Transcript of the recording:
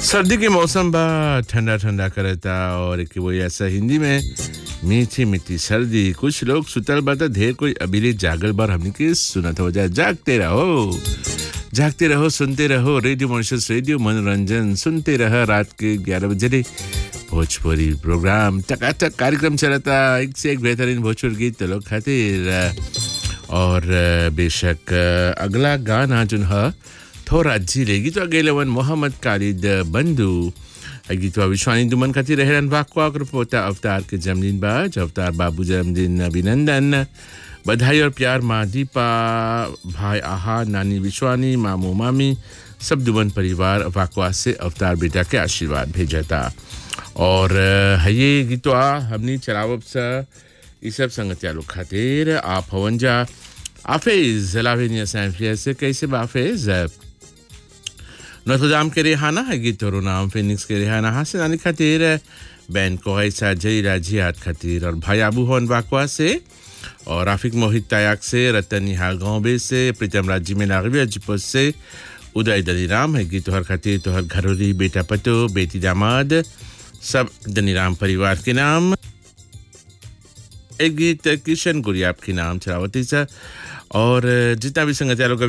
सर्दी के मौसम बा ठंडा ठंडा करता और एक वो ऐसा हिंदी में मीठी मीठी सर्दी कुछ लोग सुतल बा त ढेर कोई अभी जागल बार हमने के सुनत हो जाए जागते रहो जागते रहो सुनते रहो रेडियो मॉनिशस रेडियो मनोरंजन सुनते रह रात के ग्यारह बजे रे भोजपुरी प्रोग्राम टकाटक कार्यक्रम चलता एक से एक बेहतरीन भोजपुरी गीत लोग खातिर और बेशक अगला गाना जो है थोड़ा झीले गीत गेले वन मोहम्मद कालिद बंधु गीतवा विश्वानी दुमन खातिर रहरन वाकवा पोता अवतार के जन्मदिन बाज अवतार बाबू जन्मदिन अभिनंदन बधाई और प्यार माँ दीपा भाई आहा नानी विश्वानी मामू मामी सब दुमन परिवार वाकवा से अवतार बेटा के आशीर्वाद भेजता और ये गीतवा हमनी चलावब सा ये सब संगतिया लोग खातिर आप हवंजा आफेज लावेनिया सैम्फिया से कैसे बाफेज नोत्रदाम के रेहाना है गीत और नाम फिनिक्स के रेहाना हासिल आने खातिर बैन को ऐसा जई राजी हाथ खातिर और भाई आबू होन बाकवा से और राफिक मोहित तायाक से रतन निहाल गाँव से प्रीतम राजी में नागवी अजिपोस से उदय दलीराम है गीत तोहर खातिर तोहर घरोरी बेटा पतो बेटी दामाद सब दनीराम परिवार के नाम एक गीत किशन गुरियाब के नाम चलावती सा और जितना भी संगत लोग